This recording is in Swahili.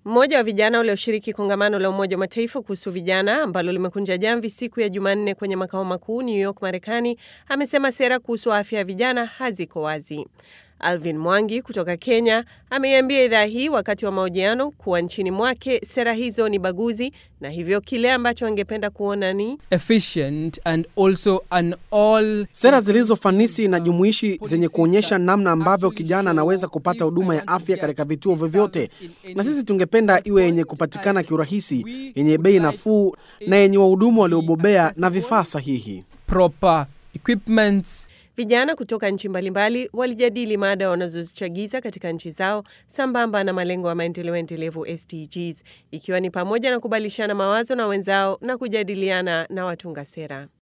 Mmoja wa vijana walioshiriki kongamano la Umoja wa Mataifa kuhusu vijana ambalo limekunja jamvi siku ya Jumanne kwenye makao makuu New York, Marekani, amesema sera kuhusu afya ya vijana haziko wazi. Alvin Mwangi kutoka Kenya ameiambia idhaa hii wakati wa mahojiano kuwa nchini mwake sera hizo ni baguzi na hivyo kile ambacho angependa kuona ni efficient and also an all Sera zilizofanisi na jumuishi zenye kuonyesha namna ambavyo kijana anaweza kupata huduma ya afya katika vituo vyovyote, na sisi tungependa iwe yenye kupatikana kiurahisi, yenye bei nafuu na yenye wahudumu waliobobea na vifaa sahihi. proper equipments Vijana kutoka nchi mbalimbali walijadili mada wanazozichagiza katika nchi zao sambamba na malengo ya maendeleo endelevu SDGs, ikiwa ni pamoja na kubadilishana mawazo na wenzao na kujadiliana na watunga sera.